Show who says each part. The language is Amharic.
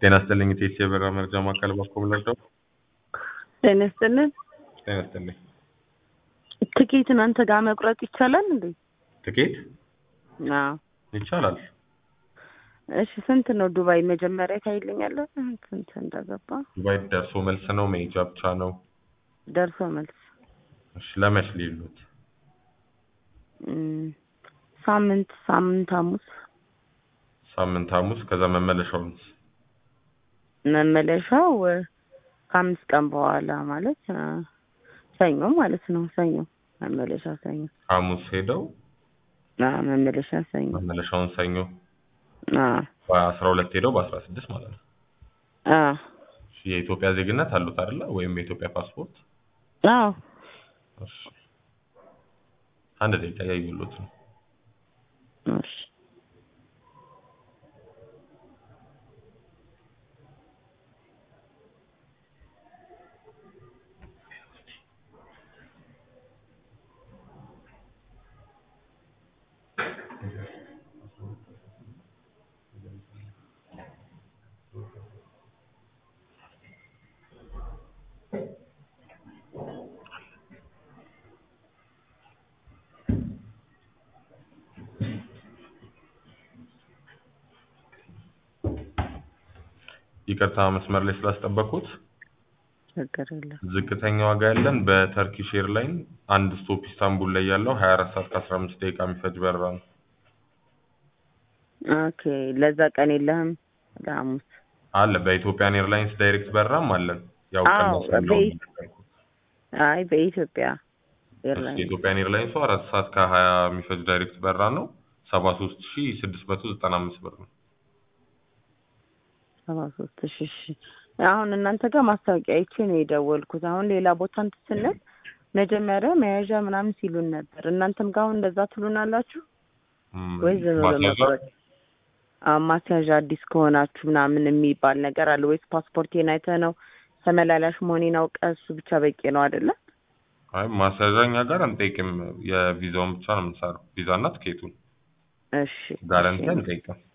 Speaker 1: ጤና ይስጥልኝ ቴሲ የበራ መረጃ ማዕከል ባኮ ልርዳው?
Speaker 2: ጤና ይስጥልን።
Speaker 1: ጤና ይስጥልኝ።
Speaker 2: ትኬት እናንተ ጋር መቁረጥ ይቻላል እንዴ?
Speaker 1: ትኬት
Speaker 2: አዎ።
Speaker 1: ይቻላል።
Speaker 2: እሺ ስንት ነው ዱባይ? መጀመሪያ ታይልኛለህ ስንት እንደገባ?
Speaker 1: ዱባይ ደርሶ መልስ ነው መሄጃ ብቻ ነው?
Speaker 2: ደርሶ መልስ
Speaker 1: እሺ ለመች ሊሉት?
Speaker 2: እም፣ ሳምንት ሳምንት ሐሙስ
Speaker 1: ሳምንት ሐሙስ ከዛ መመለሻውንስ?
Speaker 2: መመለሻው እ፣ ከአምስት ቀን በኋላ ማለት እ፣ ሰኞ ማለት ነው። ሰኞ መመለሻ ሰኞ።
Speaker 1: ሐሙስ ሄደው
Speaker 2: አዎ መመለሻ ሰኞ።
Speaker 1: መመለሻውን ሰኞ
Speaker 2: አዎ
Speaker 1: በአስራ ሁለት ሄደው በአስራ ስድስት ማለት ነው።
Speaker 2: አዎ
Speaker 1: እሺ የኢትዮጵያ ዜግነት አሉት አይደለ? ወይም የኢትዮጵያ ፓስፖርት?
Speaker 2: አዎ
Speaker 1: እሺ አንድ ደቂቃ ያዩሉት ነው።
Speaker 2: እሺ
Speaker 1: ይቅርታ መስመር ላይ ስላስጠበቁት።
Speaker 2: ችግር የለም።
Speaker 1: ዝቅተኛ ዋጋ ያለን በተርኪሽ ኤርላይን አንድ ስቶፕ ኢስታንቡል ላይ ያለው 24 ሰዓት ከ15 ደቂቃ የሚፈጅ በረራ ነው።
Speaker 2: ኦኬ ለዛ ቀን የለህም ለሐሙስ?
Speaker 1: አለ በኢትዮጵያን ኤርላይንስ ዳይሬክት በረራም አለን። ያው
Speaker 2: አዎ፣
Speaker 1: ቀነስ ያለው
Speaker 2: በኢ- አይ በኢትዮጵያ ኤርላይን
Speaker 1: የኢትዮጵያን ኤርላይንሱ አራት ሰዓት ከ20 የሚፈጅ ዳይሬክት በረራ ነው። 73695 ብር ነው።
Speaker 2: ሰባ ሶስት እሺ እሺ። አሁን እናንተ ጋር ማስታወቂያ አይቼ ነው የደወልኩት። አሁን ሌላ ቦታ እንትን ስንል መጀመሪያ መያዣ ምናምን ሲሉን ነበር። እናንተም ጋር አሁን እንደዛ ትሉናላችሁ
Speaker 1: ም፣
Speaker 2: ወይ ዝም ብሎ
Speaker 1: ማስያዣ
Speaker 2: መቁረጥ? አዎ ማስያዣ አዲስ ከሆናችሁ ምናምን የሚባል ነገር አለ ወይስ ፓስፖርቴን አይተህ ነው ተመላላሽ መሆኔን አውቀህ እሱ ብቻ በቂ ነው አይደለ?
Speaker 1: አይ ማስያዣ እኛ ጋር አንጠይቅም። የቪዛውን ብቻ ነው የምንሰራው። ቪዛና ትኬቱን
Speaker 2: እሺ
Speaker 1: ጋረንቲ
Speaker 2: እሺ።
Speaker 1: አንጠይቅም።